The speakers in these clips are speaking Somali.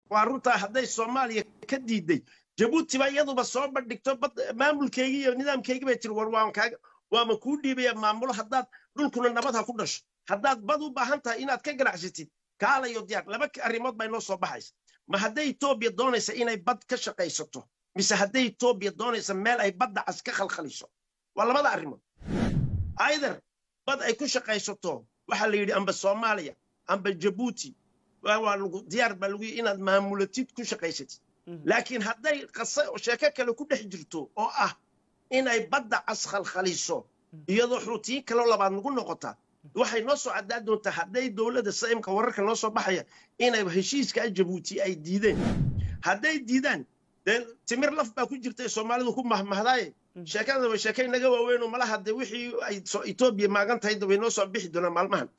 waa runtaa hadday soomaaliya ka diiday jabuuti baa iyaduba soo bandhigto maamulkeygii iyo nidaamkeygii bay tiri war waan kaaga waama kuu dhiibaya maamulo haddaad dhulkuna nabad ha ku dhasho haddaad bad u baahan tahay inaad ka ganacsatid kaalayo diyaar laba arrimood baa inoo soo baxaysa ma hadday etoobiya doonaysa inay bad ka shaqaysato mise hadday etoobiya doonaysa meel ay badda cas ka khalkhaliso waa labada arrimood aider bad ay ku shaqaysato waxaa la yidhi amba soomaaliya amba jabuuti waa lagu diyaar baa lagu yidhi inaad maamulatid ku shaqaysatid laakiin hadday qase sheeko kale ku dhex jirto oo ah inay badda cas khalkhaliso iyadoo xuutiyin kaloo labaad nagu noqota waxay noo soo caddaa doontaa hadday dowladda saimka wararka noo soo baxaya inay heshiiska jabuuti ay diideen hadday diidaan dee timir laf baa ku jirta ee soomaalidu ku mahmahdaaye sheekada way sheeka inaga waaweyn oo malaha dee wixii ay etoobiya maagan tahay way noo soo bixi doonaan maalmahan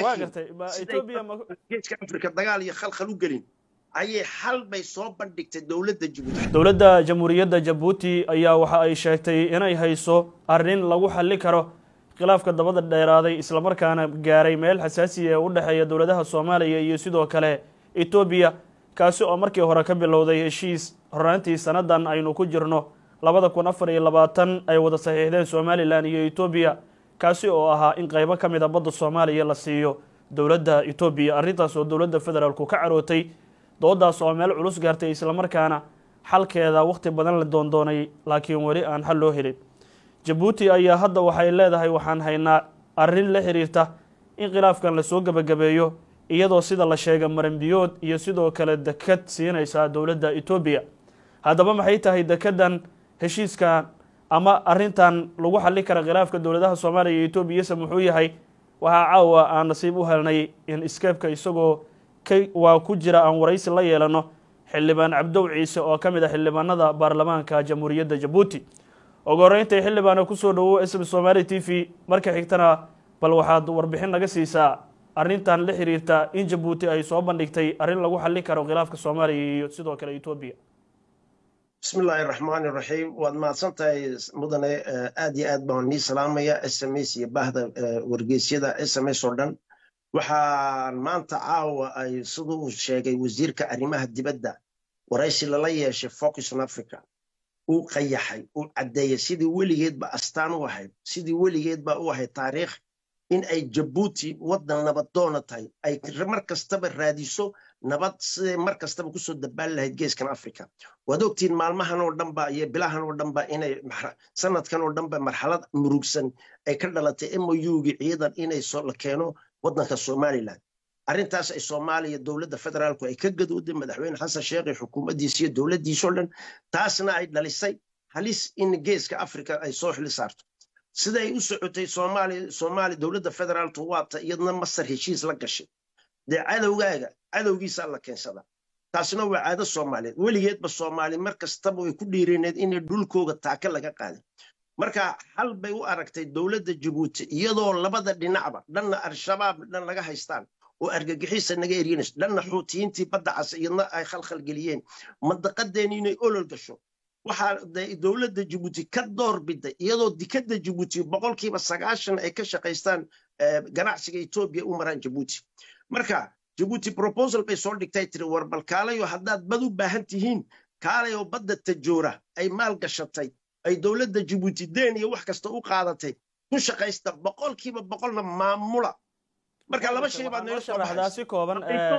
laakiingeeska afrika dagaal iyo khalkhal u gelin ayay xal bay soo bandhigtay dowladda jabuuti dowladda jamhuuriyadda jabuuti ayaa waxa ay sheegtay inay hayso arrin lagu xalli karo khilaafka dabada dheeraaday islamarkaana gaaray meel xasaasiya ee u dhexeeya dowladaha soomaaliya iyo sidoo kale etoobiya kaasi oo markii hore ka bilowday heshiis hornaantii sannadan aynu ku jirno labada kun afar iyo labaatan ay wada saxiixdeen somalilan iyo etoobiya kaasi oo ahaa in qaybo ka mid a badda soomaaliya la siiyo dowladda etoobiya arrintaas oo dowladda federaalku ka carootay doodaas oo meel culus gaartay islamarkaana xalkeeda wakhti badan la doondoonay laakiin weli aan xal loo helin jabuuti ayaa hadda waxay leedahay waxaan haynaa arrin la xiriirta in khilaafkan lasoo gebagabeeyo iyadoo sida la sheega maranbiyood iyo sidoo kale dekad siinaysa dowladda etoobiya haddaba maxay tahay dekedan heshiiskan ama arrintan lagu xalli kara khilaafka dowladaha soomaaliya iyo etoobiyase muxuu yahay waxaa caawa aan nasiib u helnay in iskeebka isagoo waa ku jira aan waraysi la yeelano xildhibaan cabdow ciise oo ka mid ah xildhibaanada baarlamaanka jamhuuriyadda jabuuti ugu horeyntay xildhibaana kusoo dhawow sm somaali t v marka xigtana bal waxaad warbixin naga siisaa arrintan la xiriirta in jabuuti ay soo bandhigtay arrin lagu xallin karo khilaafka soomaaliya iyo sidoo kale etoobiya bismi illaahi raxmaani raxiim waad mahadsan tahay mudane aad iyo aad baan nii salaamaya s m s iyo bahda wargeysyada s m s oo dhan waxaan maanta caawa ay siduu uu sheegay wasiirka arrimaha dibadda waraysi lala yeeshay focus on africa uu qayaxay uu caddeeyey sidii weligeedba astaan u ahayd sidii weligeedba u ahayd taariikh in ay jabuuti waddan nabadoona tahay ay mar kastaba raadiso nabad siday mar kastaba kusoo dabaali lahayd geeskan africa waad ogtiin maalmahan oo dhanba iyo bilahan oo dhanba inay sanadkan oo dhanba marxalad murugsan ay ka dhalatay mougii ciidan inay la keeno waddanka somalilan arrintaas ay soomaaliya dowladda federaalku ay ka gadooday madaxweyne xasan sheekh iyo xukuumaddiisa iyo dowladdiisoo dhan taasna ay dhalisay halis in geeska africa ay soo xili saarto siday u socotay soomaaliya soomaaliya dowladda federaalku waata iyadna masar heshiis la gashay dee cadowgaaga cadowgiisaa la keensadaa taasna waa caado soomaaliyeed weligeedba soomaali mar kastaba way ku dhiireeneed inay dhulkooga taaka laga qaadin marka xal bay u aragtay dowladda jabuuti iyadoo labada dhinacba dhanna al-shabaab dhan laga haystaan oo argagixiisa naga eryanayso dhanna xuutiyiintii badda cas iyadna ay khalkhal geliyeen mandaqadeeni inay olol gasho waxaa dowladda jabuuti ka door biday iyadoo dikadda jabuuti boqolkiiba sagaashan ay ka shaqaystaan ganacsiga etoobiya u maraan jabuuti marka jabuuti proposal bay soo dhigtay tiri war bal kaalayo haddaad bad u baahan tihiin kaalayoo badda tajoora ay maal gashatay ay dowladda jabuuti deen iyo wax kasta u qaadatay ku shaqaysta boqolkiiba boqolna maamula marka laba shay baad naga soo baxdaa si kooban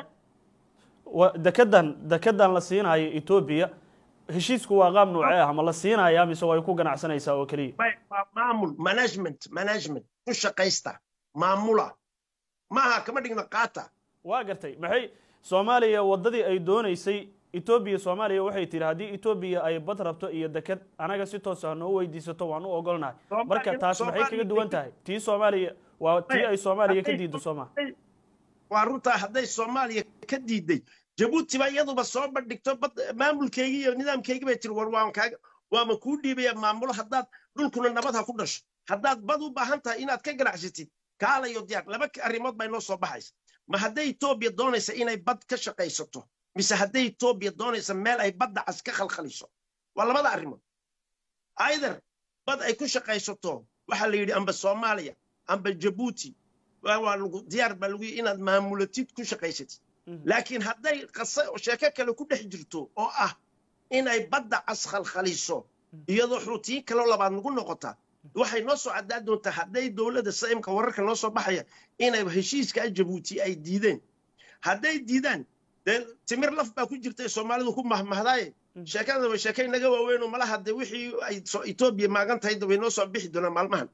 dekedan dekedan la siinayo etoobiya heshiisku waa qaab nuucee ah ma la siinayaa mise way ku ganacsanaysaa oo keliya maamul management management ku shaqaysta maamula maaha kama dhigna qaata waa gartay maxay soomaaliya waddadii ay doonaysay etoobiya soomaaliya waxay tihi haddii etoobiya ay bad rabto iyo deked anaga si toosa noo weydiisato waan u ogolnahay marka taas maxay kaga duwan tahay tii soomaaliya waa tii ay soomaaliya ka diiddo sooma waa runtaa hadday soomaaliya ka diiday jabuuti baa iyaduba soo bandhigto maamulkeygii iyo nidaamkeygii bay tiri war waan kaaga waama kuu dhiibaya maamulo haddaad dhulkuna nabad ha ku dhasho haddaad bad u baahan tahay inaad ka ganacsatid kaalayo diyaar laba arrimood baa inoo soo baxaysa ma hadday etoobiya doonaysa inay bad ka shaqaysato mise hadday etoobiya doonaysa meel ay badda cas ka khalkhaliso waa labada arrimood aider bad ay ku shaqaysato waxaa la yidhi amba soomaaliya amba jabuuti waa lagu diyaar baa lagu yidhi inaad maamulatid ku shaqaysatid laakiin hadday sheeko kale ku dhex jirto oo ah inay badda cas khalkhaliso iyadoo xuutiyin kaloo labaad nagu noqota waxay noo soo caddaa doontaa hadday dowladda saimka wararka noo soo baxaya inay heshiiska jabuuti ay diideen hadday diidaan dee timir laf baa ku jirta soomaalidu ku mahmahdaaye sheekada way sheeka inaga waaweyn oo malaha de wixii ay etoobiya maagan tahay way noo soo bixi doonaan maalmahan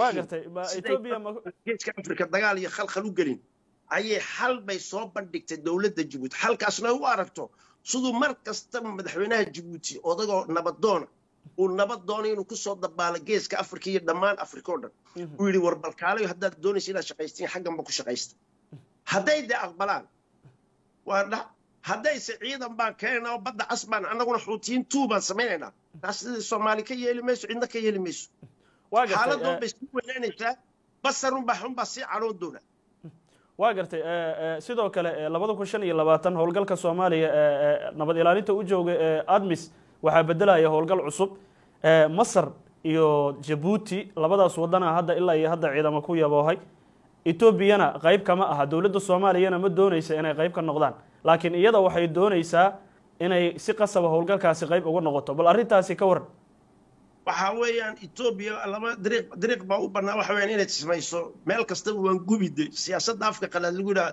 laakiingeeska afrika dagaal iyo khalkhal u gelin ayay xal bay soo bandhigtay dowladda jabuuti xalkaasna u aragto siduu mar kastaba madaxweynaha jabuuti odagoo nabadoona uu nabad doonay inuu kusoo dabaalo geeska afrika iyo dhammaan afrika oo dhan uu yidhi war balkaalayo haddaad doonaysa inaad shaqaystiin xagganba ku shaqaysta hadday dee aqbalaan waa dha haddayse ciidan baan keenaynaa oo badda cas baan annaguna xuutiyiin tuu baan samaynaynaa taas sidii soomaali ka yeeli mayso cidna ka yeeli mayso xaaladoon bay sii weynaanaysaa basarunbaa xunbaa sii cadhoon doona waa gartay sidoo kale labada kun shan iyo labaatan howlgalka soomaaliya nabad ilaalinta u jooga ee admis waxaa bedelaya howlgal cusub masar iyo jabuuti labadaas wadana hadda ilaa iyo hadda ciidamo ku yaboohay etoobiyana qayb kama aha dowladda soomaaliyana ma doonaysa inay qayb ka noqdaan laakiin iyada waxay doonaysaa inay si qasaba howlgalkaasi qayb uga noqoto bal arrintaasi ka waran waxa weeyaan etoobiya laba dariiq dariiq baa u bannaa waxa weeyaan inay tismayso meel kastaba waan gubide siyaasadda afka qalaad lagu yidhaha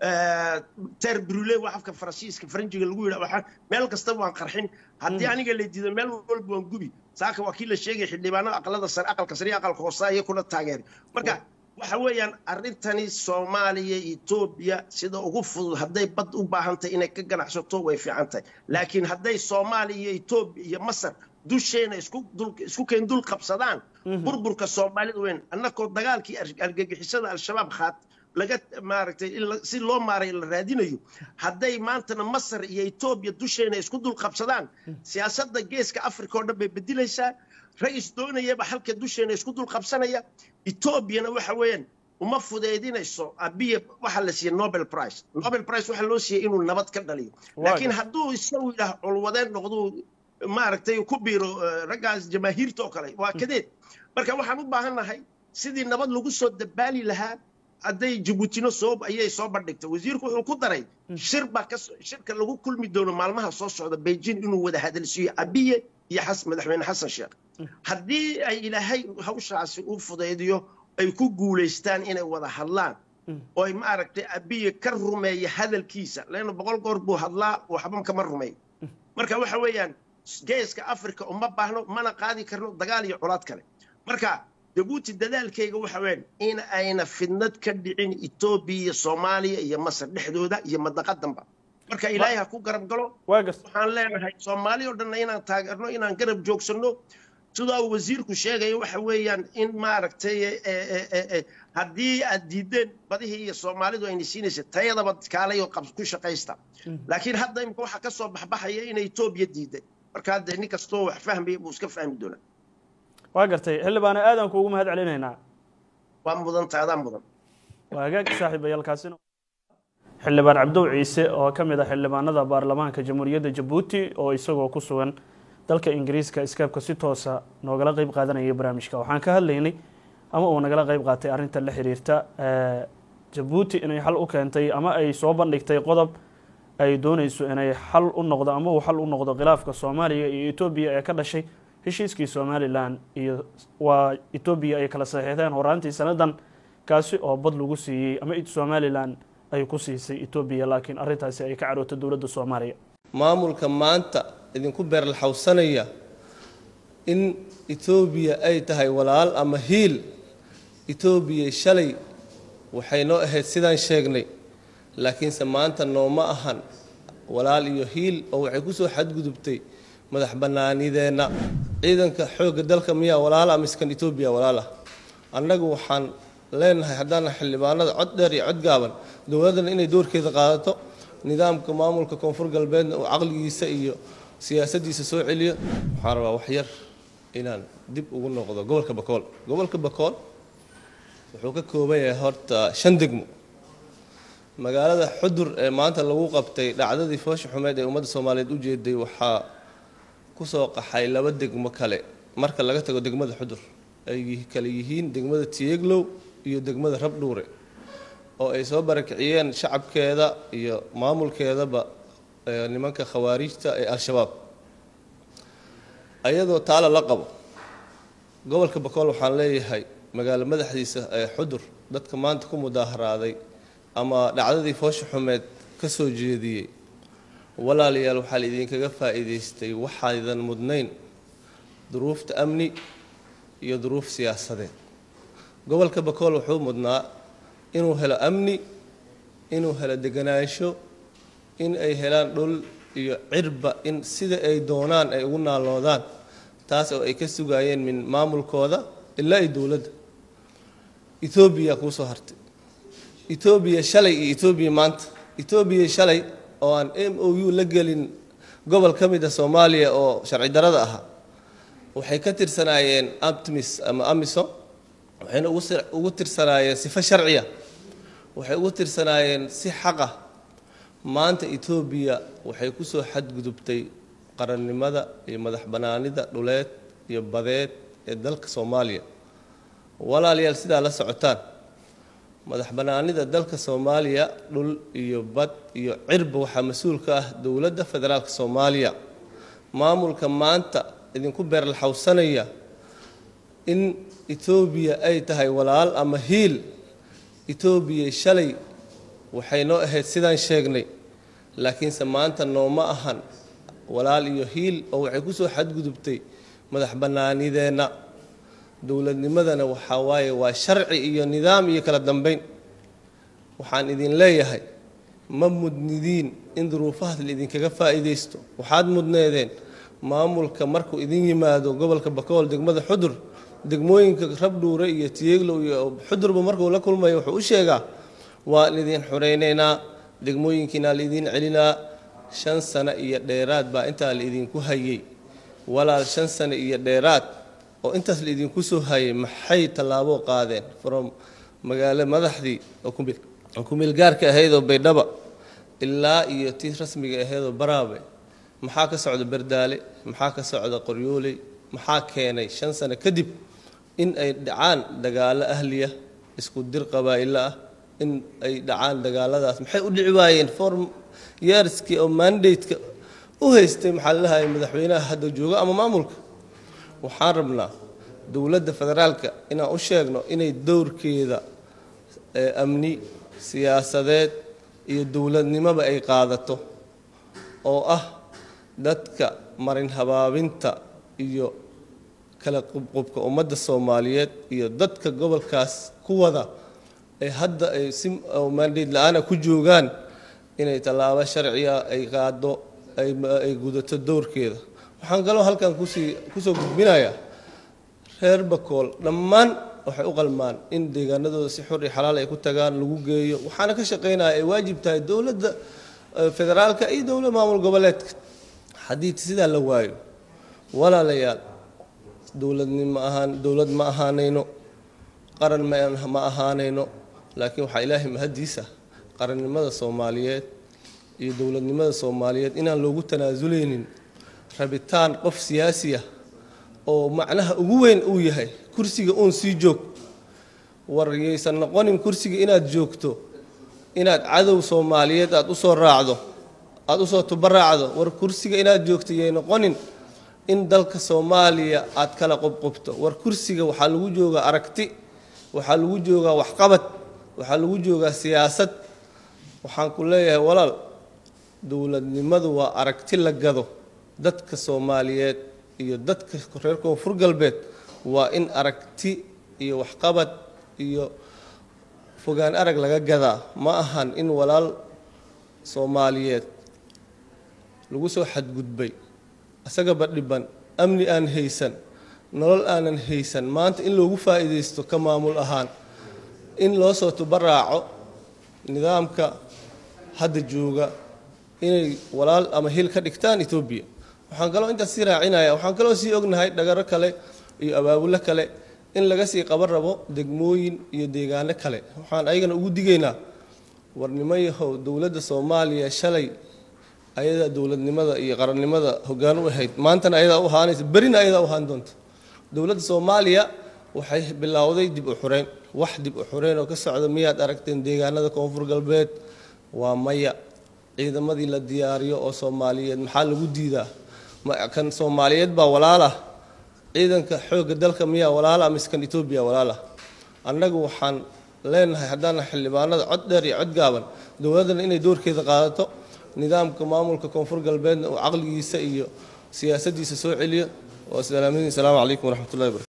ter brule waa afka faransiiska faranjiga lagu yidhaha waxaa meel kastaba waan qarxin haddii aniga la diido meel walba waan gubi saaka waa kii la sheegay xildhibaanada aqalada sare aqalka sare iyo aqalka hoose ayay kula taageeray marka waxa weeyaan arrintani soomaaliya etoobiya sida ugu fudud hadday bad u baahantahay inay ka ganacsato way fiican tahay laakiin hadday soomaaliya iyo etoobiya iyo masar dusheena isku keen dul qabsadaan burburka soomaalida weyn annakoo dagaalkii argagixisada al-shabaab khaat laga maaragtay si loo maaray la raadinayo hadday maantana masar iyo etoobiya dusheena isku dul qabsadaan siyaasadda geeska africa oo dhan bay bedilaysaa ra-is doonayaba halka dusheena isku dul qabsanaya etoobiyana waxa weeyaan uma fudeydinayso abiya waxa la siiyey nobel prize nobel prize waxa loo siiyey inuu nabad ka dhaliyo laakiin hadduu isagu yidhaah culwadeen noqduu maaragtay ku biiro raggaas jamaahiirta oo kale waa kadeed marka waxaan u baahannahay sidii nabad lagu soo dabaali lahaa hadday jabuutino soo ayay soo bandhigtay wasiirku wuxuu ku daray shir baa ka shirka lagu kulmi doono maalmaha soo socda beijing inuu wada hadalsiiyo abiye iyo xas madaxweyne xasan sheekh haddii ay ilaahay hawshaasi u fudaydiyo ay ku guulaystaan inay wada hadlaan oo ay maaragtay abiye ka rumeeya hadalkiisa leanna boqol goor buu hadlaa waxba kama rumeey marka waxa weeyaan geeska africa uma baahno mana qaadi karno dagaal iyo colaad kale marka jabuuti dadaalkayga waxa weeyaan in ayna fidnad ka dhicin etoobiya iyo soomaaliya iyo masar dhexdooda iyo madaqadanba marka ilaahay ha ku garab galo waxaan leenahay soomaali oo dhanna inaan taageerno inaan garab joogsanno sidaa uu wasiirku sheegaya waxa weeyaan in maaragtay haddii aad diideen badihii iyo soomaalidu ayna siinaysa tayadaba kaalay oo ku shaqaysta laakiin hadda imika waxaa ka soo baxbaxaya inay etoobiya diiday marka hadda nin kastoo wax fahmaya buu iska fahmi doonaa waa gartay xildhibaane aadan kuugu mahad celinaynaa waa mudanta adaan mudan waa hagaag saaxiibayaalkaasina xildhibaan cabdow ciise oo ka mid ah xildhibaanada baarlamaanka jamhuuriyadda jabuuti oo isagoo ku sugan dalka ingiriiska iskaabka si toosa noogala qeyb qaadanaya barnaamijka waxaan ka hadlaynay ama uu nagala qeyb qaatay arrinta la xiriirta jabuuti inay xal u keentay ama ay soo bandhigtay qodob ay doonayso inay xal u noqdo ama uu xal u noqdo khilaafka soomaaliya iyo etoobiya ee ka dhashay heshiiskii somalilan iyo waa etoobiya ay kala saxiixdeen horaantii sanadan kaasi oo bad lagu siiyey ama somalilan ay ku siisay etoobiya laakiin arrintaasi ay ka carootay dowladda soomaaliya maamulka maanta idinku beerlaxawsanaya in etoobiya ay tahay walaal ama hiil etoobiya shalay waxay noo ahayd sidaan sheegnay laakiinse maanta nooma ahan walaal iyo hiil oo waxay ku soo xadgudubtay madax bannaanideenna ciidanka xoogga dalka miyaa walaala miskan etoobiya walaal ah annagu waxaan leenahay haddaana xildhibaanada cod dheer iyo cod gaaban dowladdana inay doorkeeda qaadato nidaamka maamulka koonfur galbeedna uu caqligiisa iyo siyaasaddiisa soo celiyo waxaan rabaa wax yar inaan dib ugu noqdo gobolka bakool gobolka bakool wuxuu ka kooban yahay horta shan degmo magaalada xudur ee maanta lagu qabtay dhacdadii foosha xumeed ee ummadda soomaaliyeed u jeeday waxaa kusoo qaxay laba degmo kale marka laga tago degmada xudur ay kale yihiin degmada tiyeglow iyo degmada rabdhuure oo ay soo barakiciyeen shacabkeeda iyo maamulkeedaba nimanka khawaarijta ee al-shabaab ayadoo taala la qabo gobolka bakool waxaan leeyahay magaalo madaxdiisa ee xudur dadka maanta ku mudaaharaaday ama dhacdadii foosha xumeed ka soo jeediyey walaalayaal waxaa la idinkaga faa'iidaystay waxaydan mudnayn duruufta amni iyo duruuf siyaasadeed gobolka bakool wuxuu mudnaa inuu helo amni inuu helo deganaansho in ay helaan dhul iyo cirba in sida ay doonaan ay ugu naaloodaan taas oo ay ka sugaayeen min maamulkooda ilaa iyo dowladda etoobiya kuu soo hartay etoobiya shalay iyo etoobiya maanta etoobiya shalay oo aan m o u la gelin gobol ka mid a soomaaliya oo sharci darada ahaa waxay ka tirsanaayeen aptimis ama amisom waxayna ugu tirsanaayeen sifo sharciya waxay ugu tirsanaayeen si xaqa maanta etoobiya waxay kusoo xadgudubtay qarannimada iyo madax bannaanida dhuleed iyo badeed ee dalka soomaaliya walaalayaal sidaa la socotaan madax bannaanida dalka soomaaliya dhul iyo bad iyo cirba waxaa mas-uul ka ah dowladda federaalka soomaaliya maamulka maanta idinku beerlaxawsanaya in etoobiya ay tahay walaal ama hiil etoobiya shalay waxay noo ahayd sidaan sheegnay laakiinse maanta nooma ahan walaal iyo hiil oo waxay kusoo xadgudubtay madax bannaanideenna dowladnimadana waxaa waaye waa sharci iyo nidaam iyo kala dambeyn waxaan idin leeyahay ma mudnidiin in duruufahaas la idinkaga faa'iidaysto waxaad mudneedeen maamulka markuu idin yimaado gobolka bakool degmada xudur degmooyinka rabdhuure iyo tiyeeglow iyo xudurba markuu la kulmayo wuxuu u sheegaa waan idin xuraynaynaa degmooyinkiina laidin celinaa shan sano iyo dheeraad baa intaa la idinku hayay walaal shan sano iyo dheeraad oo intaas la idinku soo hayay maxay tallaabo qaadeen from magaalo madaxdii oo kumeelgaarka ahaydoo baydhaba ilaa iyo tii rasmiga ahaydoo baraabe maxaa ka socda berdaale maxaa ka socda qoryooley maxaa keenay shan sano kadib in ay dhacaan dagaalo ahliya isku dir qabaa'ilo ah in ay dhacaan dagaaladaas maxay u dhici waayeen form yeerskii oo mandate-ka u haystay maxaa lalahay madaxweynaha hadda jooga ama maamulka waxaan rabnaa dowladda federaalka inaan u sheegno inay dowrkeeda amni siyaasadeed iyo dowladnimoba ay qaadato oo ah dadka marin habaabinta iyo kala qubqubka ummadda soomaaliyeed iyo dadka gobolkaas ku wada ee hadda ay si maandheyd la-aana ku joogaan inay tallaabo sharciga ay qaado ay gudato dowrkeeda waxaan kaloo halkan kusii kusoo gudbinayaa reer bakool dhammaan waxay u qalmaan in deegaanadooda si xor iyo xalaal ay ku tagaan lagu geeyo waxaana ka shaqaynaya ay waajib tahay dowladda federaalka iyo dowlad maamul goboleedka haddii sidaa la waayo walaalayaal dowladnimo ahaan dowlad ma ahaanayno qaran ma ahaanayno laakiin waxaa ilaahay mahadiisa qarannimada soomaaliyeed iyo dowladnimada soomaaliyeed inaan loogu tanaasuleynin rabitaan qof siyaasiya oo macnaha ugu weyn uu yahay kursiga uun sii joog war yaysan noqonin kursiga inaad joogto inaad cadow soomaaliyeed aada usoo raacdo aada usoo tubaraacdo war kursiga inaad joogto yay noqonin in dalka soomaaliya aad kala qubqubto war kursiga waxaa lagu joogaa aragti waxaa lagu joogaa waxqabad waxaa lagu joogaa siyaasad waxaan ku leeyahay walaal dowladnimadu waa aragti la gado dadka soomaaliyeed iyo dadka reer koonfur galbeed waa in aragti iyo waxqabad iyo fogaan arag laga gadaa ma ahan in walaal soomaaliyeed lagu soo xadgudbay isagaba dhiban amni aan haysan nolol aanan haysan maanta in loogu faa'iidaysto ka maamul ahaan in loo soo tubaraaco nidaamka hadda jooga inay walaal ama hil ka dhigtaan etoobiya waxaan kaloo intaas sii raacinaya waxaan kaloo sii ognahay dhagaro kale iyo abaabulo kale in laga sii qaban rabo degmooyin iyo deegaano kale waxaan ayagana ugu digaynaa warnimo yahow dowladda soomaaliya shalay ayadaa dowladnimada iyo qarannimada hoggaan u ahayd maantana ayadaa u ahaanaysa berina ayadaa u ahaan doonta dowladda soomaaliya waxay bilowday dib u xureyn wax dib u xoreyn oo ka socda miyaad aragteen deegaanada koonfur galbeed waa maya ciidamadii la diyaariyo oo soomaaliyeed maxaa lagu diidaa kan soomaaliyeed baa walaalah ciidanka xoogga dalka miyaa walaala mise kan etoobiya walaalah annagu waxaan leenahay haddaan xildhibaanada cod dheer iyo cod gaaban dowladdana inay doorkeeda qaadato nidaamka maamulka koonfur galbeedna uu caqligiisa iyo siyaasaddiisa soo celiyo waa salaamadiin asalaamu calaykum waraxmatullahi wabarakatu